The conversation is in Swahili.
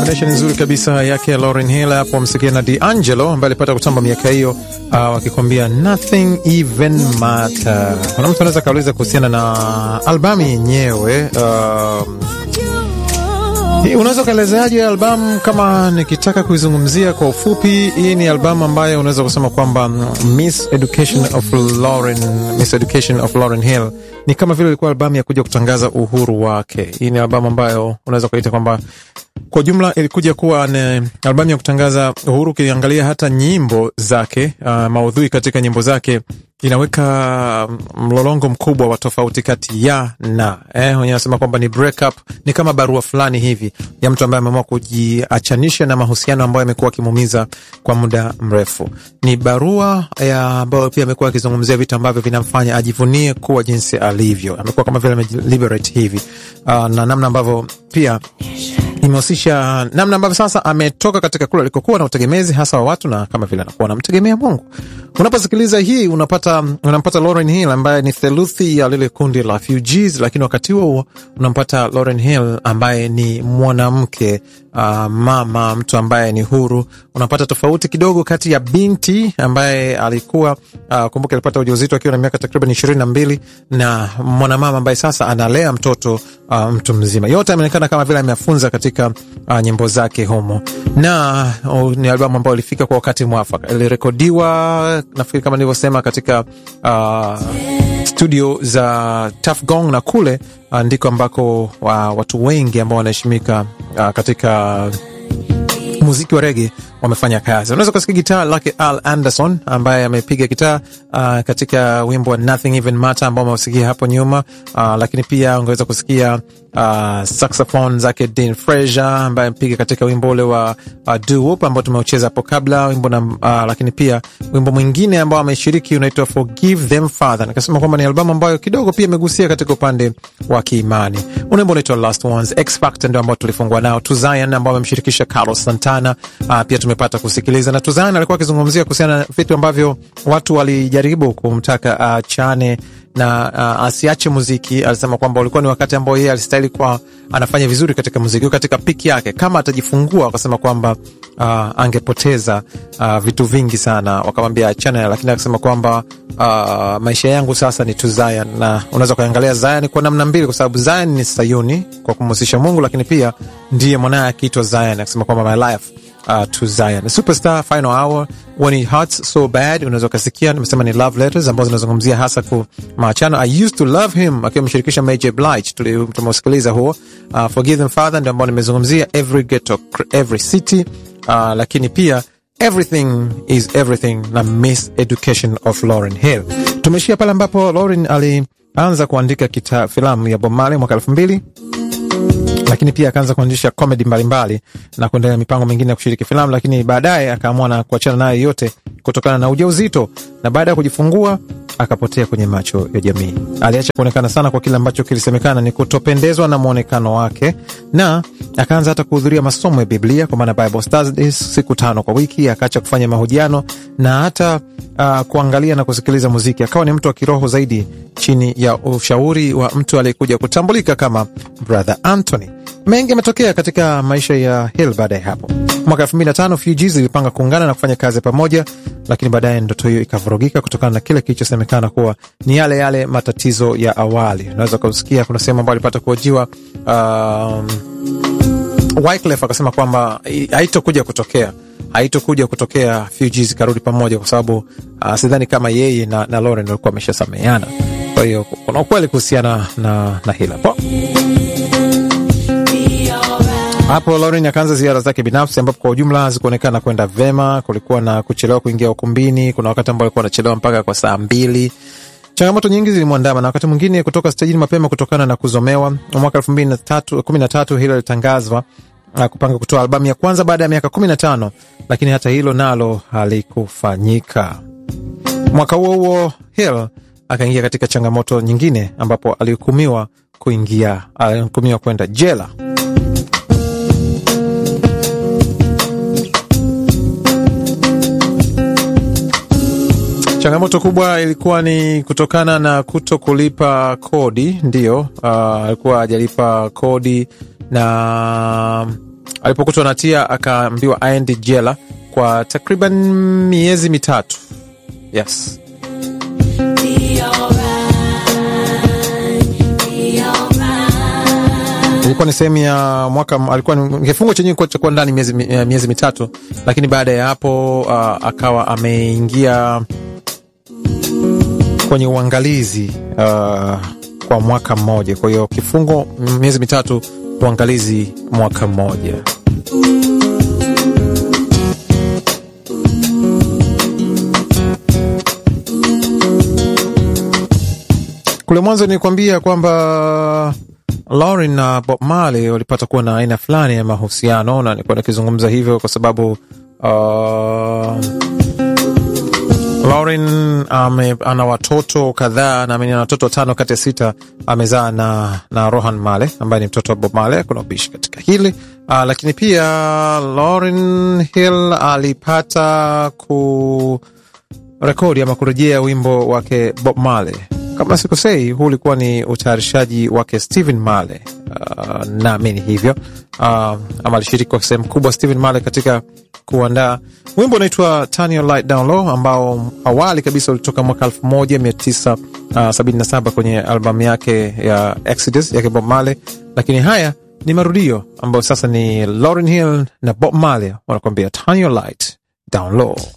combination nzuri kabisa yake Lauryn Hill hapo msikia na D'Angelo ambaye alipata kutamba miaka hiyo, uh, wakikwambia nothing even matter. Kuna mtu anaweza kauliza kuhusiana na albamu yenyewe uh, unaweza ukaelezeaje albamu? Kama nikitaka kuizungumzia kwa ufupi, hii ni albamu ambayo unaweza kusema kwamba Miss Education of Lauryn, Miss Education of Lauryn Hill ni kama vile ilikuwa albamu ya kuja kutangaza uhuru wake. Hii ni albamu ambayo unaweza kuita kwamba kwa jumla ilikuja kuwa ni albamu ya kutangaza uhuru. Ukiangalia hata nyimbo zake, uh, maudhui katika nyimbo zake inaweka mlolongo mkubwa wa tofauti kati ya na eh, wenyewe wanasema kwamba ni break up, ni kama barua fulani hivi ya mtu ambaye ameamua kujiachanisha na mahusiano ambayo amekuwa akimuumiza kwa muda mrefu. Ni barua ya ambayo pia amekuwa akizungumzia vitu ambavyo vinamfanya ajivunie kuwa jinsi alivyo. Amekuwa kama vile ameliberate hivi, uh, na namna ambavyo pia imehusisha namna ambavyo sasa ametoka katika kule alikokuwa na utegemezi hasa wa watu na kama vile anakuwa anamtegemea Mungu. Unaposikiliza hii unapata unampata Lauryn Hill ambaye ni theluthi ya lile kundi la Fugees, lakini wakati huo huo unampata Lauryn Hill ambaye ni mwanamke uh, mama, mtu ambaye ni huru. Unapata tofauti kidogo kati ya binti ambaye alikuwa uh, kumbuka, alipata ujauzito akiwa na miaka takriban ishirini na mbili na mwanamama ambaye sasa analea mtoto uh, mtu mzima. Yote ameonekana kama vile ameafunza katika uh, nyimbo zake humo, na uh, ni albamu ambayo ilifika kwa wakati mwafaka. Ilirekodiwa nafikiri kama nilivyosema katika uh, studio za Tuff Gong na kule uh, ndiko ambako uh, watu wengi ambao wanaheshimika uh, katika muziki wa rege wamefanya kazi. Unaweza kusikia gitaa lake Al Anderson ambaye amepiga gitaa uh, katika wimbo wa Nothing Even Matter ambao umeusikia hapo nyuma uh, lakini pia ungeweza kusikia uh, saxophone zake Dean Fraser ambaye amepiga katika wimbo ule wa uh, Do Wop ambao tumeucheza hapo kabla wimbo na, uh, lakini pia wimbo mwingine ambao ameshiriki unaitwa Forgive Them Father. Nikasema kwamba ni albamu ambayo kidogo pia imegusia katika upande wa kiimani. Wimbo unaitwa Last Ones. X Factor ndio ambao tulifungua nao. To Zion ambao amemshirikisha Carlos Santana uh, pia tumepata kusikiliza na To Zion alikuwa akizungumzia kuhusiana na vitu ambavyo watu walijaribu kumtaka achane uh, na uh, asiache muziki. Alisema kwamba ulikuwa ni wakati ambao yeye alistahili kuwa anafanya vizuri katika muziki, katika piki yake. Kama atajifungua, akasema kwamba uh, angepoteza uh, vitu vingi sana, wakamwambia achane, lakini akasema kwamba uh, maisha yangu sasa ni to Zion, na unaweza kuangalia Zion kwa namna mbili, kwa sababu Zion ni Sayuni kwa kumhusisha Mungu, lakini pia ndiye mwanaye akiitwa Zion, akisema kwamba my life Uh, to Zion. Superstar Final Hour When It Hurts So Bad, unaweza ukasikia, nimesema ni love letters ambazo zinazungumzia hasa ku maachano. I used to love him akiwa ameshirikisha Mary Blige, tumeusikiliza huo. Uh, Forgive Them Father ndio ambao nimezungumzia, Every Ghetto Every City, uh, lakini pia Everything is Everything na Miss Education of Lauryn Hill. Tumeshia pale ambapo Lauryn alianza kuandika kita filamu ya Bob Marley mwaka elfu mbili lakini pia akaanza kuanzisha comedy mbalimbali na kuendelea mipango mingine ya kushiriki filamu, lakini baadaye akaamua na kuachana nayo yote kutokana na ujauzito, na baada ya kujifungua akapotea kwenye macho ya jamii. Aliacha kuonekana sana kwa kile ambacho kilisemekana ni kutopendezwa na mwonekano wake, na akaanza hata kuhudhuria masomo ya Biblia kwa maana Bible studies siku tano kwa wiki. Akaacha kufanya mahojiano na hata uh, kuangalia na kusikiliza muziki. Akawa ni mtu wa kiroho zaidi chini ya ushauri wa mtu aliyekuja kutambulika kama Brother Anthony. Mengi yametokea katika maisha ya Hill baada ya hapo. Mwaka elfu mbili na tano Fugees ilipanga kuungana na kufanya kazi pamoja, lakini baadaye ndoto hiyo ikavurugika kutokana na kile kilichosemekana kuwa ni yale yale matatizo ya awali. Unaweza kusikia kuna sehemu ambayo alipata kuhojiwa um, Wyclef akasema kwamba haitokuja kutokea haitokuja kutokea Fugees karudi pamoja, kwa sababu uh, sidhani kama yeye na, na Lauryn walikuwa wameshasameheana. Kwa hiyo kuna ukweli kuhusiana na, na hila po hapo Lauryn akaanza ziara zake binafsi ambapo kwa ujumla hazikuonekana kwenda vema. Kulikuwa na kuchelewa kuingia ukumbini, kuna wakati ambao alikuwa anachelewa mpaka kwa saa mbili. Changamoto nyingi zilimwandama na wakati mwingine kutoka stejini mapema kutokana na kuzomewa. Mwaka elfu mbili kumi na tatu hilo litangazwa kupanga kutoa albamu ya kwanza baada ya miaka kumi na tano lakini hata hilo nalo halikufanyika. Mwaka huo huo Hill akaingia katika changamoto nyingine ambapo alihukumiwa kuingia, alihukumiwa kwenda jela. Changamoto kubwa ilikuwa ni kutokana na kuto kulipa kodi. Ndiyo, alikuwa uh, hajalipa kodi na alipokutwa na hatia akaambiwa aende jela kwa takriban miezi mitatu. Yes. ilikuwa ni sehemu ya mwaka, alikuwa ni kifungo chenyewe cha kuwa ndani miezi, miezi mitatu, lakini baada ya hapo uh, akawa ameingia kwenye uangalizi uh, kwa mwaka mmoja. Kwa hiyo kifungo miezi mitatu, uangalizi mwaka mmoja. Kule mwanzo nilikwambia kwamba Lauren na Bob Marley walipata kuwa na aina fulani ya mahusiano, na nilikuwa nikizungumza hivyo kwa sababu uh, Lauren ame, ana watoto kadhaa, naamini ana watoto tano kati ya sita amezaa na, na Rohan Marley ambaye ni mtoto wa Bob Marley. Kuna ubishi katika hili uh, lakini pia Lauryn Hill alipata kurekodi ama kurejea wimbo wake Bob Marley kama sikosei, huu ulikuwa ni utayarishaji wake Stephen Marley. Uh, naamini hivyo uh, ama alishiriki kwa sehemu kubwa Stephen Marley katika kuandaa wimbo unaitwa Turn Your Light Down Low ambao awali kabisa ulitoka mwaka 1977 kwenye albamu yake ya Exodus yake Bob Marley, lakini haya ni marudio ambayo sasa ni Lauryn Hill na Bob Marley wanakuambia Turn Your Light Down Low.